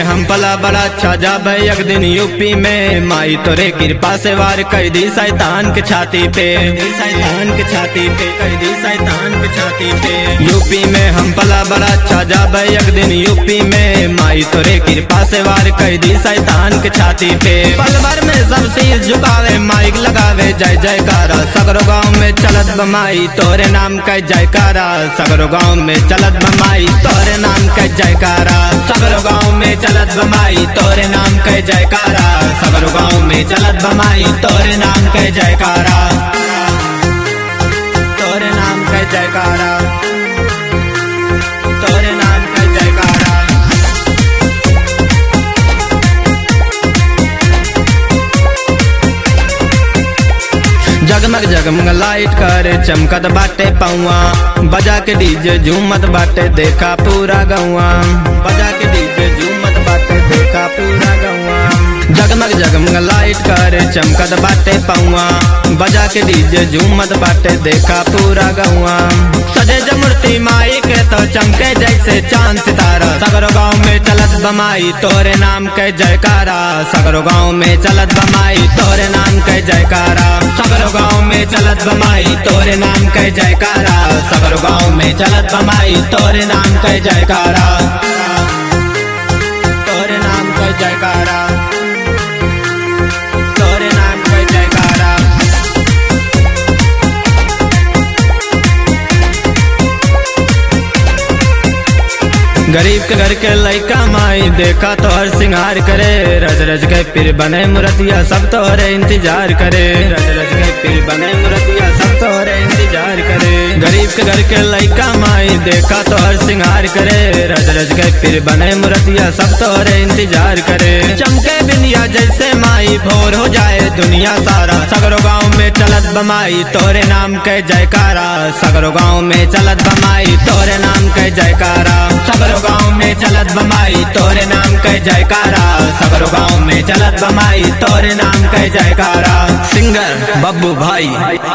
हम पला बड़ा अच्छा जाबे एक दिन यूपी में माई तोरे कृपा से वार कर दी शैतान के छाती पे शैतान के छाती पे कर दी शैतान के छाती पे यूपी में हम पला बड़ा अच्छा जाबे एक दिन यूपी में माई तोरे कृपा से वार कर दी शैतान के छाती पे पल भर में सब शीश झुकावे माइक लगावे जय जयकारा सगरो गाँव में चलत बमाई तोरे नाम का जयकारा सगरो गाँव में चलत बमाई तोरे नाम का जयकारा सगरो गाँव में चलत बमाई तोरे नाम का जयकारा सगरो गाँव में चलत बमाई तोरे नाम का जयकारा तोरे नाम का जयकारा तोरे नाम का जयकारा जगमग जगमग लाइट कर चमकत बाटे पौआ बजा के डीजे झूमत बाटे देखा पूरा गौआ बजा के डीजे झूमत बाटे देखा पूरा गौआ जगमग जगमग लाइट कर चमकत बाटे पौआ बजा के डीजे झूमत बाटे देखा पूरा गौआ सजे ज मूर्ति माई के तो चमके जैसे चांद सितारा सगरो गाँव में चलत बमाई तोरे नाम के जयकारा सगरो गाँव में चलत बमाई तोरे नाम के जयकारा सगरो गाँव में चलत बमाई तोरे नाम के जयकारा सगरो गाँव में चलत बमाई तोरे नाम के जयकारा तोरे नाम के जयकारा तोरे नाम के जयकारा गरीब के घर के लइका माई देखा तो हर सिंगार करे रज रज के पीर बने मुरतिया सब तोहरे इंतजार करे रज रज के पीर बने मुरतिया सब तोहरे इंतजार करे गरीब के घर के लइका माई देखा तो हर सिंगार करे रज रज के पीर बने मुरतिया सब तोहरे इंतजार करे चमके बिंदिया जैसे माई भोर हो जाए दुनिया सारा सगरो गाँव में चलत बमाई तोरे नाम के जयकारा सगरो गाँव में चलत बमाई तोरे नाम के जयकारा सगरो गाँव में चलत बमाई तोरे नाम के जयकारा सगरो गाँव में चलत बमाई तोरे नाम के जयकारा सिंगर बब्बू भाई